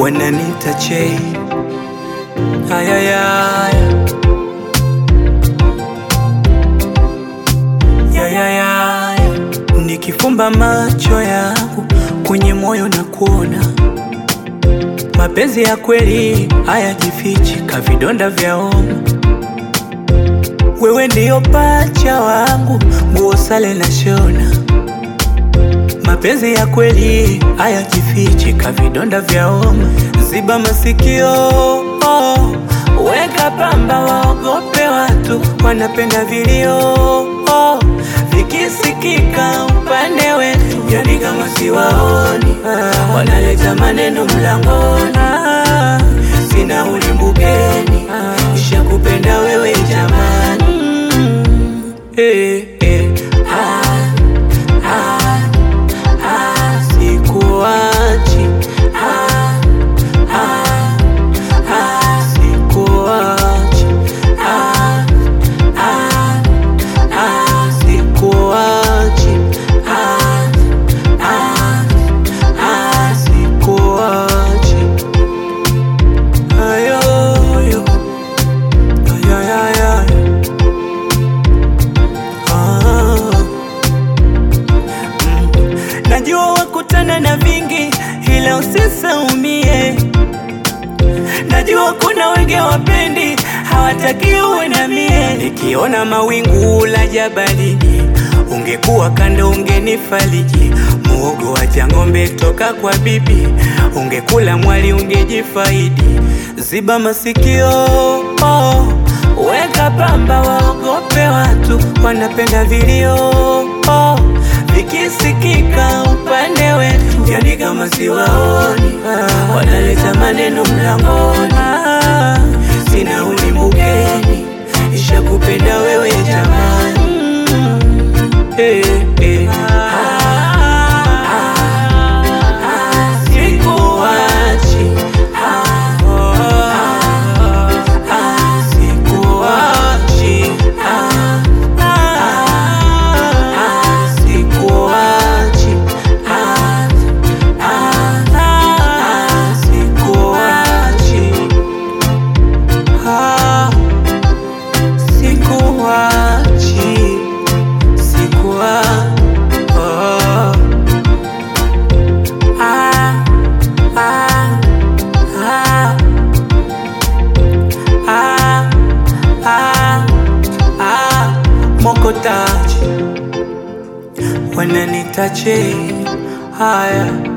wananita Che. Ayayaya, yayayaya, nikifumba macho yangu kwenye moyo na kuona mapenzi ya kweli hayajifichi, kavidonda vya homa. Wewe ndiyo pacha wangu, nguo sale na shona. Mapenzi ya kweli hayajifichi, kavidonda vya homa. Ziba masikio oh, weka pamba, waogope watu wanapenda vilio oh, vikisikika upande wetu, yani kama siwaoni wanaleta maneno mlangoni. Ah, Sina ulimbukeni, ishakupenda wewe jamani. Mm, eh, eh, ah, ah, ah, sikuachi ah, ah, ah, sikuachi ah, ah, ah, sikuachi ah, ah, ah, sikuachi ayoyo ayayaya ah. Najua wakutana na vingi, ila usisaumie. Najua kuna wenge wapendi, hawataki uwe na mie. Nikiona mawingu la jabalini, ungekuwa kando, ungenifariji. Muogo wa jang'ombe toka kwa bibi, ungekula mwali, ungejifaidi. Ziba masikio oh, weka pamba, waogope watu wanapenda vilio oh, vikisikika upande wetu, yani kama siwaoni wanaleta maneno mlangoni. Ah, Sina ulimbukeni, ishakupenda wewe jamani. Mm, eh, eh. Ah, ah, ah, sikuachi. Ah, ah, ah, sikuachi. Ah, ah, ah, sikuachi. Ah, ah, ah, sikuachi. Ah, sikuachi. Sikuwa oh. Ah, ah, ah. Ah, ah, ah. Mokotaji wananitache haya